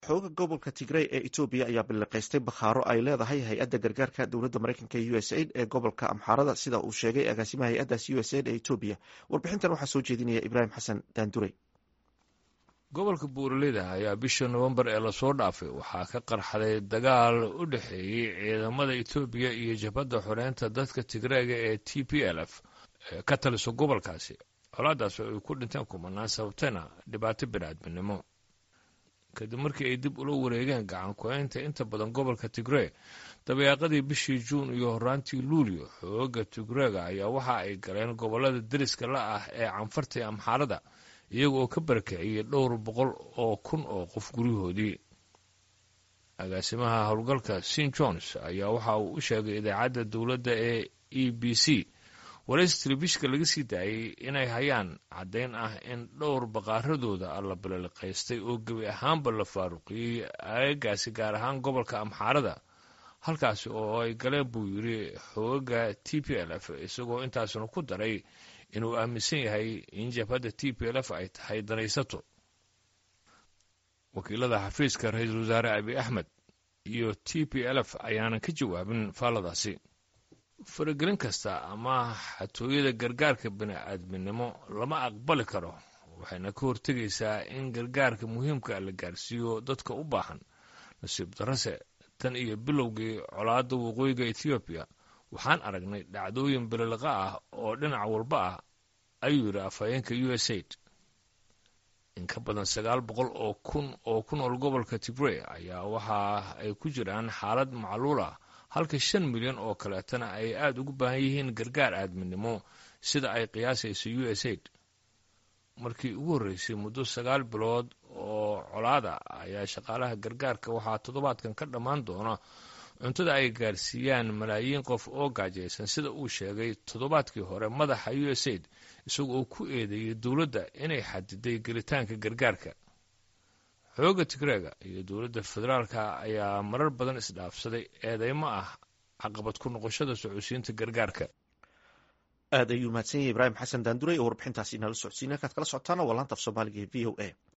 xooga gobolka tigrey ee etoobiya ayaa biliqaystay bakhaaro ay leedahay hay-adda gargaarka dowladda mareykanka ee u s aid ee gobolka amxaarada sida uu sheegay agaasimaha hay-addaas u s aid ee etoobiya warbixintan waxaa soo jeedinaya ibraahim xasan daandurey gobolka buuraleyda ayaa bisha nowembar ee lasoo dhaafay waxaa ka qarxaday dagaal u dhexeeyey ciidamada etoobiya iyo jabhadda xoreynta dadka tigreega ee t p l f ee ka taliso gobolkaasi colaadaas oo ay ku dhinteen kumanaan sababtayna dhibaato biniaadminimo kadib markii ay dib ula wareegeen gacan ku-eynta inta badan gobolka tigree dabayaaqadii bishii juun iyo horaantii luulyo xooga tigreega ayaa waxa ay galeen gobolada deriska la ah ee canfarta ee amxaarada iyaga oo ka barakiciyey dhowr boqol oo kun oo qof guryahoodii agaasimaha howlgalka sin jones ayaa waxa uu u sheegay idaacadda dowladda ee e b c waraysi telefishka laga sii daayey inay hayaan caddayn ah in dhowr baqaaradooda la balaliqaystay oo gebi ahaanba la faaruqiyey aagaasi gaar ahaan gobolka amxaarada halkaasi oo ay galeen buu yidhi xooga t p l f isagoo intaasna ku daray inuu aaminsan yahay in jabhadda t p l f ay tahay danaysato wakiilada xafiiska ra-iisul wasaare abi axmed iyo t p l f ayaanan ka jawaabin faalladaasi faragelin kasta ama xatooyada gargaarka bini-aadminimo lama aqbali karo waxayna ka hortegaysaa in gargaarka muhiimka la gaarsiiyo dadka u baahan nasiib darase tan iyo bilowgii colaadda waqooyiga ethoobiya waxaan aragnay dhacdooyin bililiqa ah oo dhinac walba ah ayuu yidhi afhayeenka u s aid in ka badan sagaal boqol oo kun oo ku nool gobolka tigrey ayaa waxa ay ku jiraan xaalad macluul ah halka shan milyan oo kaleetana ay aada ugu baahan yihiin gargaar aadminimo sida ay qiyaasayso u s aid markii ugu horreysay muddo sagaal bilood oo colaada ayaa shaqaalaha gargaarka waxaa toddobaadkan ka dhammaan doona cuntada ay gaarsiiyaan malaayiin qof oo gaajaysan sida uu sheegay toddobaadkii hore madaxa u s aid isaga oo ku eedeeyey dowladda inay xadiday gelitaanka gargaarka xooga tigreega iyo dowladda federaalka ayaa marar badan isdhaafsaday eedeymo ah caqabad ku noqoshada socodsiinta gargaarka aad ayuu mahadsan yahay ibraahim xasan daandurey oo warbixintaasi inala socodsiina halkaad kala socotaana waa laanta af soomaaliga ee v o a